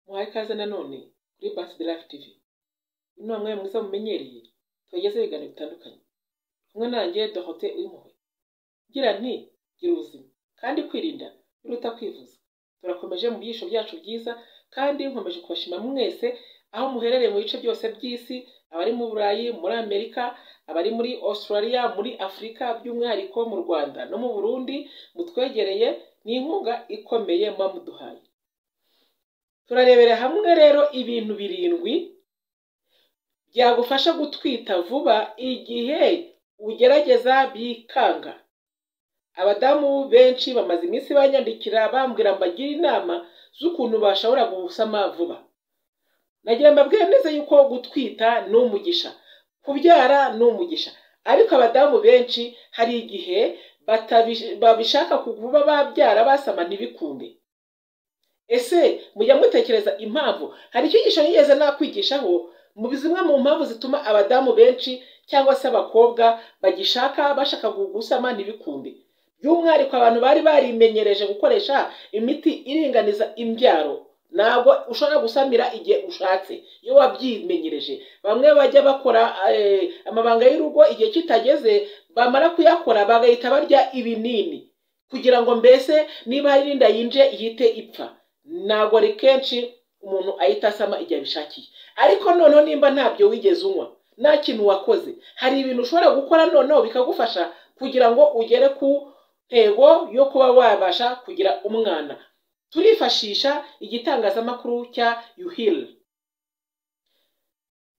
muhaye ikaze nanone kuri Basi de Life TV uyu ni wa mwanya mwiza mumenyereye tubagezaho ibiganiro bitandukanye kumwe nanjye Dorothée Uwimpuhwe ngira nti gira ubuzima kandi kwirinda biruta kwivuza turakomeje mu byisho byacu byiza kandi nkomeje kubashima mwese aho muherereye mu bice byose by'isi abari mu Burayi muri Amerika abari muri Australia muri Afurika by'umwihariko mu Rwanda no mu Burundi mutwegereye ni inkunga ikomeye muba muduhaye turarebera hamwe rero ibintu birindwi byagufasha gutwita vuba igihe ugerageza bikanga abadamu benshi bamaze iminsi banyandikira bambwira mbagire inama z'ukuntu bashobora gusama vuba nagira mbabwire neza yuko gutwita ni umugisha kubyara ni umugisha ariko abadamu benshi hari igihe babishaka kuba babyara basama ntibikunde ese mujya mutekereza impamvu hari icyigisho nigeze nakwigishaho mu zimwe mu mpamvu zituma abadamu benshi cyangwa se abakobwa bagishaka bashaka gusama ntibikunde by'umwihariko abantu bari barimenyereje gukoresha imiti iringaniza imbyaro ntabwo ushobora gusamira igihe ushatse iyo wabyimenyereje bamwe bajya bakora amabanga y'urugo igihe kitageze bamara kuyakora bagahita barya ibinini kugira ngo mbese niba hari n'inda yinje ihite ipfa ntabwo ari kenshi umuntu ahita asama igihe abishakiye ariko noneho nimba ntabyo wigeze unywa nta kintu wakoze hari ibintu ushobora gukora noneho bikagufasha kugira ngo ugere ku ntego yo kuba wabasha kugira umwana turifashisha igitangazamakuru cya yuhili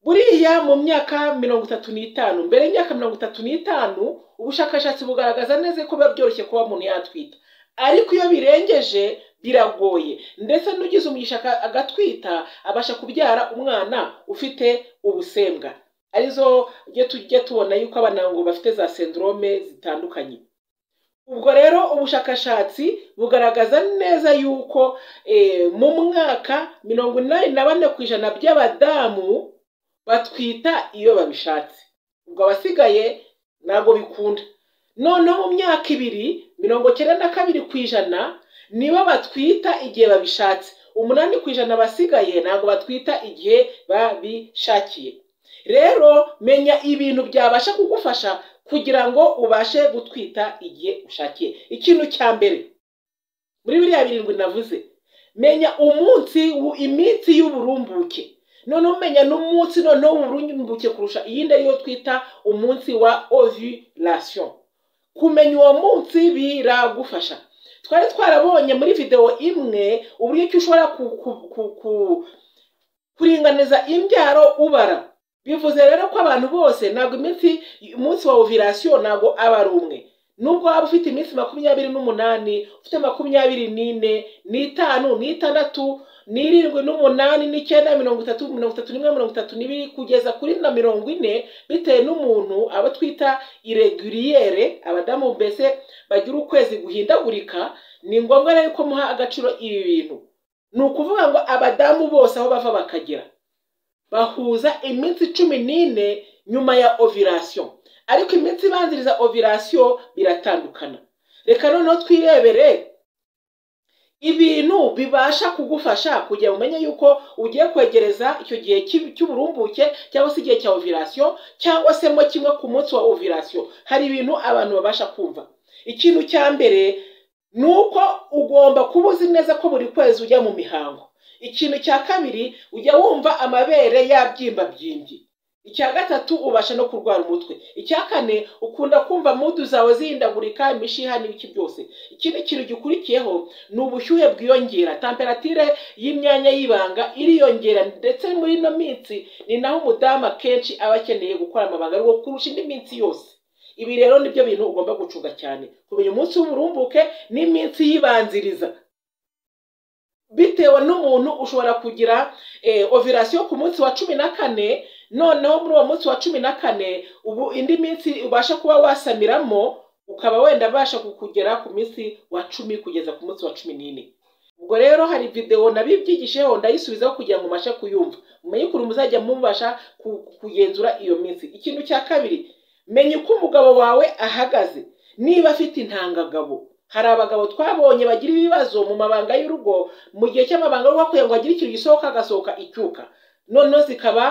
buriya mu myaka mirongo itatu n'itanu mbere y'imyaka mirongo itatu n'itanu ubushakashatsi bugaragaza neza ko biba byoroshye kuba umuntu yatwita ariko iyo birengeje biragoye ndetse n'ugize umugisha agatwita abasha kubyara umwana ufite ubusembwa arizo tujya tubona yuko abanango bafite za sendrome zitandukanye ubwo rero ubushakashatsi bugaragaza neza yuko mu mwaka mirongo inani na bane ku ijana by'abadamu batwita iyo babishatse ubwo abasigaye ntabwo bikunda noneho mu myaka ibiri mirongo icyenda na kabiri ku ijana nibo batwita igihe babishatse umunani ku ijana abasigaye ntabwo batwita igihe babishakiye rero menya ibintu byabasha kugufasha kugira ngo ubashe gutwita igihe ushakiye ikintu cya mbere muri biriya birindwi navuze menya umunsi iminsi y'uburumbuke noneho umenya n'umunsi noneho w'uburumbuke kurusha iyindi ariyo twita umunsi wa ovulation kumenya uwo munsi biragufasha twari twarabonye muri videwo imwe uburyo ki ushobora kuringaniza imbyaro ubara bivuze rero ko abantu bose ntabwo iminsi umunsi wa ovirasiyo ntabwo aba ari umwe nubwo waba ufite iminsi makumyabiri n'umunani ufite makumyabiri n'ine n'itanu n'itandatu n'irindwi n'umunani n'icyenda mirongo itatu mirongo itatu n'imwe mirongo itatu n'ibiri kugeza kuri na mirongo ine bitewe n'umuntu abo twita ireguriyere abadamu mbese bagira ukwezi guhindagurika ni ngombwa rero ko muha agaciro ibi bintu ni ukuvuga ngo abadamu bose aho bava bakagera bahuza iminsi cumi n'ine nyuma ya ovirasiyo ariko iminsi ibanziriza ovirasiyo biratandukana reka noneho twirebere ibintu bibasha kugufasha kugira ngo umenye yuko ugiye kwegereza icyo gihe cy'uburumbuke cyangwa se igihe cya ovirasiyo cyangwa se mo kimwe ku munsi wa ovirasiyo hari ibintu abantu babasha kumva ikintu cya mbere ni uko ugomba kuba uzi neza ko buri kwezi ujya mu mihango ikintu cya kabiri ujya wumva amabere yabyimba byimbi icya gatatu ubasha no kurwara umutwe icya kane ukunda kumva mudu zawe zihindagurika imishiha n'ibiki byose ikindi kintu gikurikiyeho ni ubushyuhe bwiyongera temperatire y'imyanya y'ibanga iriyongera ndetse muri ino minsi ni naho umudamu akenshi aba akeneye gukora amabanga ariko kurusha indi minsi yose ibi rero nibyo bintu ugomba gucunga cyane kumenya umunsi w'uburumbuke n'iminsi yibanziriza bitewe n'umuntu ushobora kugira ovirasiyo ku munsi wa cumi na kane noneho muri uwo munsi wa cumi na kane ubu indi minsi ubasha kuba wasamiramo ukaba wenda abasha kukugera ku minsi wa cumi kugeza ku munsi wa cumi n'ine ubwo rero hari videwo nabibyigisheho ndayisubizaho kugira ngo mubashe kuyumva mumenye ukuntu muzajya mubasha kugenzura iyo minsi ikintu cya kabiri menya uko umugabo wawe ahagaze niba afite intangagabo hari abagabo twabonye bagira ibibazo mu mabanga y'urugo mu gihe cy'amabanga y'urugo kugira ngo agire ikintu gisohoka agasohoka icyuka noneho zikaba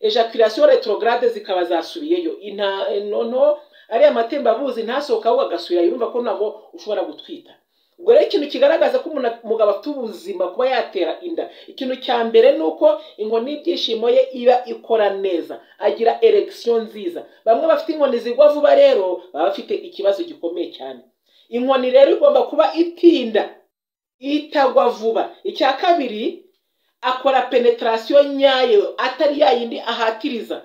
ejaculation retrograde zikaba zasubiyeyo Inta noneho ariya amatembabuzi ntasohoka ahubwo agasubirayo urumva ko ntabwo ushobora gutwita ubwo rero ikintu kigaragaza ko umuntu- umugabo afite ubuzima kuba yatera inda ikintu cya mbere ni uko inkoni y'ibyishimo ye iba ikora neza agira eregisiyo nziza bamwe bafite inkoni zigwa vuba rero baba bafite ikibazo gikomeye cyane inkoni rero igomba kuba itinda itagwa vuba icya kabiri akora penetarasiyo nyayo atari yayindi ahatiriza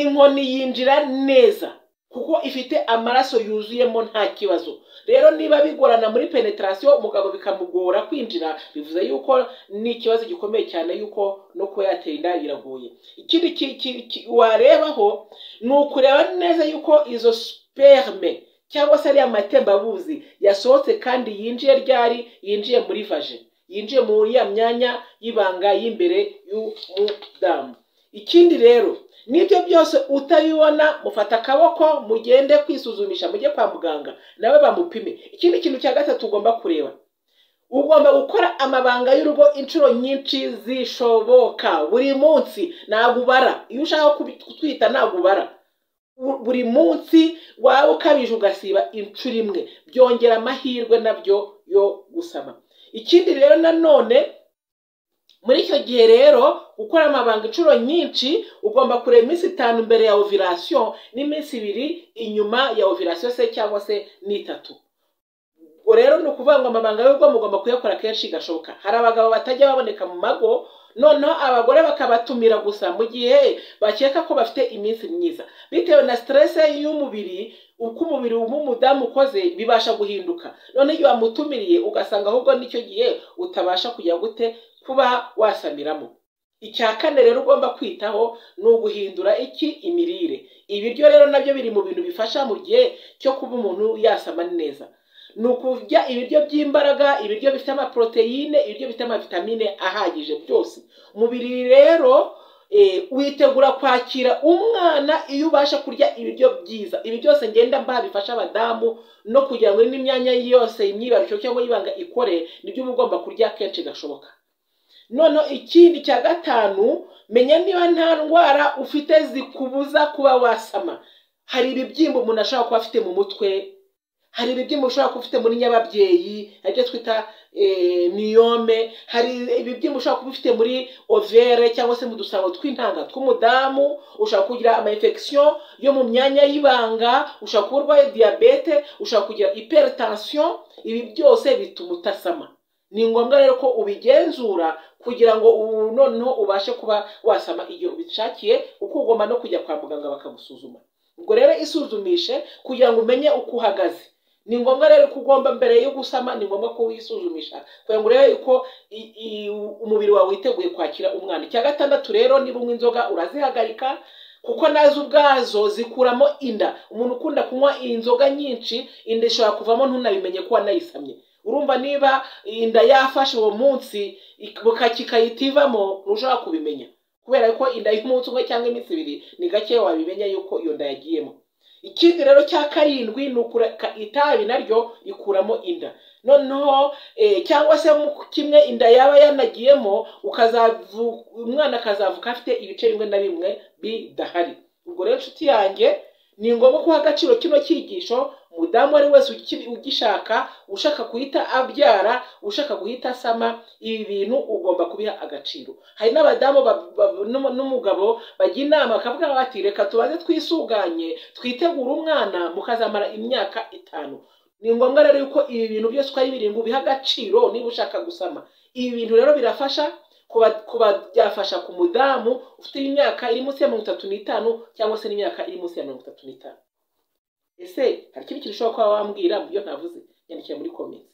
inkoni yinjira neza kuko ifite amaraso yuzuyemo nta kibazo rero niba bigorana muri penetarasiyo umugabo bikamugora kwinjira bivuze yuko ni ikibazo gikomeye cyane yuko no kuba yatera inda biragoye ikindi ki- ki- ki- warebaho ni ukureba neza yuko izo sperme cyangwa se ariya matembabuzi yasohotse kandi yinjiye ryari yinjiye muri vaje yinjiye muri ya myanya y'ibanga y'imbere y'umudamu ikindi rero n'ibyo byose utabibona mufata akaboko mugende kwisuzumisha mujye kwa muganga nawe bamupime ikindi kintu cya gatatu ugomba kureba ugomba gukora amabanga y'urugo inshuro nyinshi zishoboka buri munsi ntabwo ubara iyo ushaka kubi- kutwita ntabwo ubara Bu- buri munsi waba ukabije ugasiba inshuro imwe byongera amahirwe nabyo yo gusama ikindi rero nanone muri icyo gihe rero gukora amabanga inshuro nyinshi ugomba kureba iminsi itanu mbere ya ovirasiyo n'iminsi ibiri inyuma ya ovirasiyo se cyangwa se n'itatu ubwo rero ni ukuvuga ngo amabanga y'ubwo mugomba kuyakora kenshi gashoboka hari abagabo batajya baboneka mu mago noneho abagore bakabatumira gusa mu gihe bakeka ko bafite iminsi myiza bitewe na siterese y'umubiri uko umubiri w'umudamu ukoze bibasha guhinduka none iyo wamutumiriye ugasanga ahubwo n'icyo gihe utabasha kujya gute kuba wasamiramo icya kane rero ugomba kwitaho ni uguhindura iki imirire ibiryo rero nabyo biri mu bintu bifasha mu gihe cyo kuba umuntu yasama neza ni ukurya ibiryo by'imbaraga ibiryo bifite amaporoteyine ibiryo bifite amavitamine ahagije byose umubiri rero eh, witegura kwakira umwana iyo ubasha kurya ibiryo byiza ibi byose ngenda mba bifasha abadamu no kugira ngo n'imyanya yose imyibarukiro cyangwa y'ibanga ikore nibyo uba ugomba kurya kenshi gashoboka noneho ikindi cya gatanu menya niba nta ndwara ufite zikubuza kuba wasama hari ibibyimba umuntu ashobora kuba afite mu mutwe hari ibibyimba ushobora kuba ufite muri nyababyeyi hari ibyo twita eh, miyome hari ibibyimba ushobora kuba ufite muri overe cyangwa se mu dusabo tw'intanga tw'umudamu ushobora kugira amayinfection yo mu myanya y'ibanga ushobora kuba urwaye diyabete ushobora kugira hypertension ibi byose bituma utasama ni ngombwa rero ko ubigenzura kugira ngo ubu noneho ubashe kuba wasama igihe ubishakiye kuko ugomba no kujya kwa muganga bakagusuzuma ubwo rero isuzumishe kugira ngo umenye uko uhagaze ni ngombwa rero ko ugomba mbere yo gusama ni ngombwa ko wisuzumisha kugira ngo urebe yuko i- i- umubiri wawe witeguye kwakira umwana icya gatandatu rero niba unywa inzoga urazihagarika kuko nazo ubwazo zikuramo inda umuntu ukunda kunywa inzoga nyinshi inda ishobora kuvamo ntunabimenye ko wanayisamye urumva niba inda yafashe uwo munsi kikayita ivamo ntushobora kubimenya kubera ko inda y'umunsi umwe cyangwa iminsi ibiri ni gake wabimenya yuko iyo nda yagiyemo ikindi rero cya karindwi ni ukureka itabi naryo rikuramo inda noneho eh, cyangwa se mu kimwe inda yaba yanagiyemo ukazavu- umwana akazavuka afite ibice bimwe na bimwe bidahari ubwo rero inshuti yanjye ni ngombwa guha agaciro kino cyigisho umudamu uwo ari we wese uki- ugishaka ushaka guhita abyara ushaka guhita asama ibi bintu ugomba kubiha agaciro hari n'abadamu ba- ba- n'umu- n'umugabo bajya inama bakavuga bati reka tubaze twisuganye twitegure umwana mukazamara imyaka itanu ni ngombwa rero yuko ibi bintu byose uko ari birindwi ubiha agaciro niba ushaka gusama ibi bintu rero birafasha kuba kuba byafasha ku mudamu ufite imyaka iri munsi ya mirongo itatu n'itanu cyangwa se n'imyaka iri munsi ya mirongo itatu n'itanu ese hari ikindi kintu ushobora kuba wambwira mu byo ntavuze nyandikira muri komenti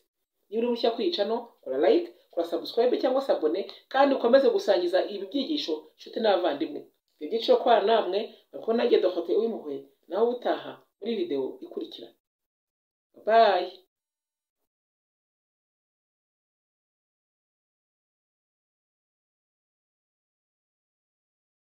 niba uri mushya kuri iyi cano kora like kora subscribe cyangwa se abone kandi ukomeze gusangiza ibi byigisho inshuti n'abavandimwe ibyo byiciro kwa namwe kuko nanjye dohote w'impuhwe nawe ubutaha muri video ikurikira bayi